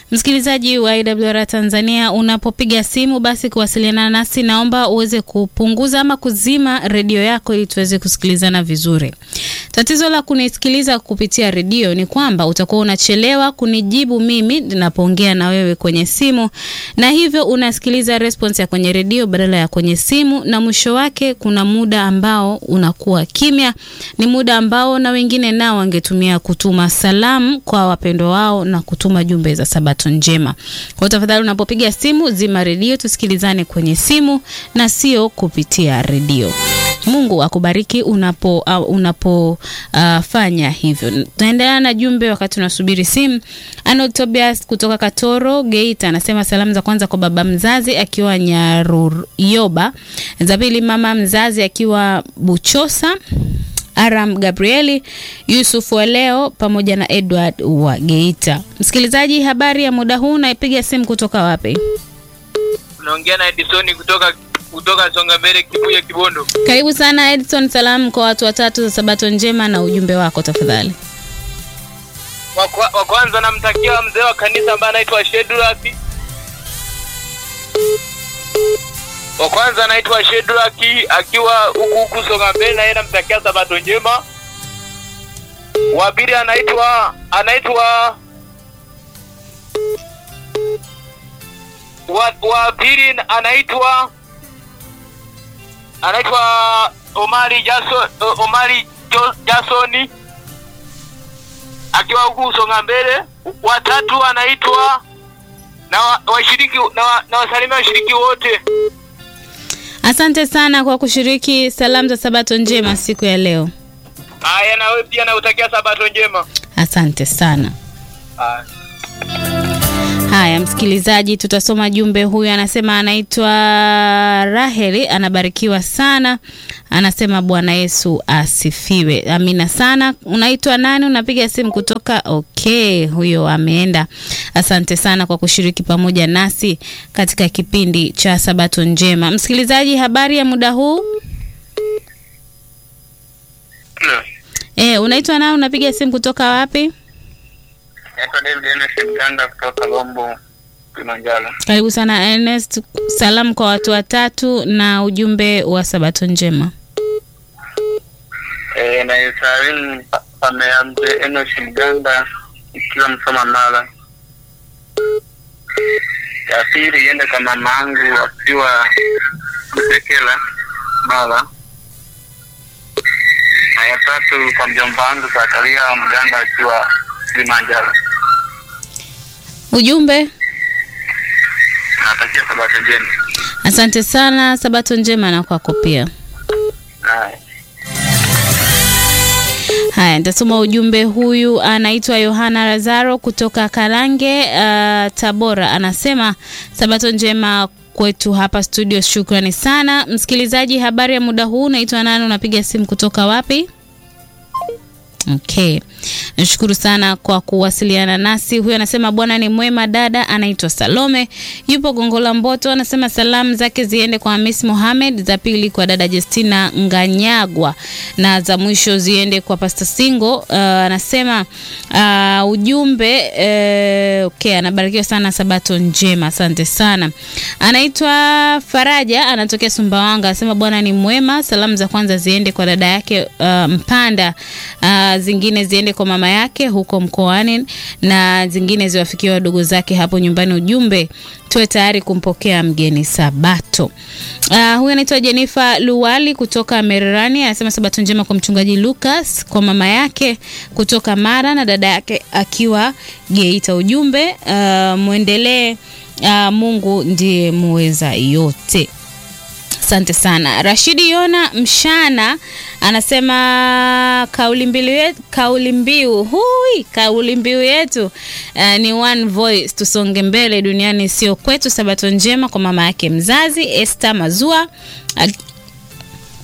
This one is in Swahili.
Msikilizaji wa IWR Tanzania, unapopiga simu basi kuwasiliana nasi, naomba uweze kupunguza ama kuzima redio yako ili tuweze kusikilizana vizuri. Tatizo la kunisikiliza kupitia redio ni kwamba utakuwa unachelewa kunijibu mimi ninapoongea na wewe kwenye simu, na hivyo unasikiliza response ya kwenye redio badala ya kwenye simu, na mwisho wake kuna muda ambao unakuwa kimya. Ni muda ambao na wengine nao wangetumia kutuma salamu kwa wapendwa wao na kutuma jumbe za Sabato njema. Kwa tafadhali, unapopiga simu zima redio, tusikilizane kwenye simu na sio kupitia redio. Mungu akubariki unapo uh, unapo uh, fanya hivyo. Tunaendelea na jumbe wakati unasubiri simu. Arnold Tobias kutoka Katoro Geita anasema salamu za kwanza kwa baba mzazi akiwa Nyaruyoba, za pili mama mzazi akiwa Buchosa, Aram Gabrieli, Yusuf wa leo pamoja na Edward wa Geita. Msikilizaji, habari ya muda huu, naipiga simu kutoka wapi? Unaongea na Edison kutoka kutoka Songa Mbele Kibuye Kibondo. Karibu sana Edson, salamu kwa watu watatu za Sabato njema na ujumbe wako tafadhali. Wa kwa- wa kwanza namtakia mzee wa kanisa ambaye anaitwa Shedraki. Wa kwanza anaitwa Shedraki akiwa huku huku Songa Mbele na yeye namtakia Sabato njema. Wa pili anaitwa anaitwa wa, wa pili anaitwa anaitwa Omari Jason Omari Jo- Jasoni akiwa huku Songa Mbele. Watatu anaitwa na wa- washiriki na, wa, na wasalimia washiriki wote. Asante sana kwa kushiriki salamu za Sabato njema siku ya leo. Haya, na wewe pia nautakia Sabato njema. Asante sana. Haya. Haya, msikilizaji, tutasoma jumbe. Huyu anasema anaitwa Raheli, anabarikiwa sana, anasema Bwana Yesu asifiwe. Amina sana. Unaitwa nani? Unapiga simu kutoka? Okay, huyo ameenda. Asante sana kwa kushiriki pamoja nasi katika kipindi cha Sabato njema. Msikilizaji, habari ya muda huu? Eh, unaitwa nani? Unapiga simu kutoka wapi? Naitwa David Enes Mganda kutoka Lombo, Kilimanjaro. Karibu sana Ernest, salamu kwa watu watatu na ujumbe wa Sabato njema. Eh, na Israeli familia mzee Enos Mganda ikiwa Msoma Mara. Ya pili iende kwa mama yangu akiwa Msekela Mara. Na ya tatu kwa mjomba wangu Zakaria Mganda akiwa Kilimanjaro. Ujumbe, Natakia Sabato njema. asante sana, Sabato njema na kwako pia. Haya. Haya, nitasoma ujumbe. Huyu anaitwa Yohana Lazaro kutoka Karange, uh, Tabora, anasema Sabato njema kwetu hapa studio. Shukrani sana msikilizaji. Habari ya muda huu, naitwa nani? Unapiga simu kutoka wapi? Okay, nashukuru sana kwa kuwasiliana nasi. Huyu anasema Bwana ni mwema. Dada anaitwa Salome, yupo Gongola Mboto, anasema salamu zake ziende kwa Hamis Mohamed, za pili kwa dada Justina Nganyagwa na za mwisho ziende kwa Pastor Singo. Uh, anasema uh, ujumbe uh, okay, anabarikiwa sana, sabato njema. Asante sana. Anaitwa Faraja, anatokea Sumbawanga, anasema Bwana ni mwema. Salamu za kwanza ziende kwa dada yake uh, Mpanda uh, zingine ziende kwa mama yake huko mkoani na zingine ziwafikie wadogo zake hapo nyumbani. Ujumbe, tuwe tayari kumpokea mgeni Sabato. Uh, huyu anaitwa Jennifer Luwali kutoka Mererani, anasema Sabato njema kwa mchungaji Lucas, kwa mama yake kutoka Mara na dada yake akiwa Geita. Ujumbe, uh, mwendelee, uh, Mungu ndiye muweza yote. Asante sana. Rashidi Yona Mshana anasema kauli mbiu yetu, kauli mbiu hui, kauli mbiu yetu uh, ni one voice, tusonge mbele, duniani sio kwetu. Sabato njema kwa mama yake mzazi Esther Mazua ak-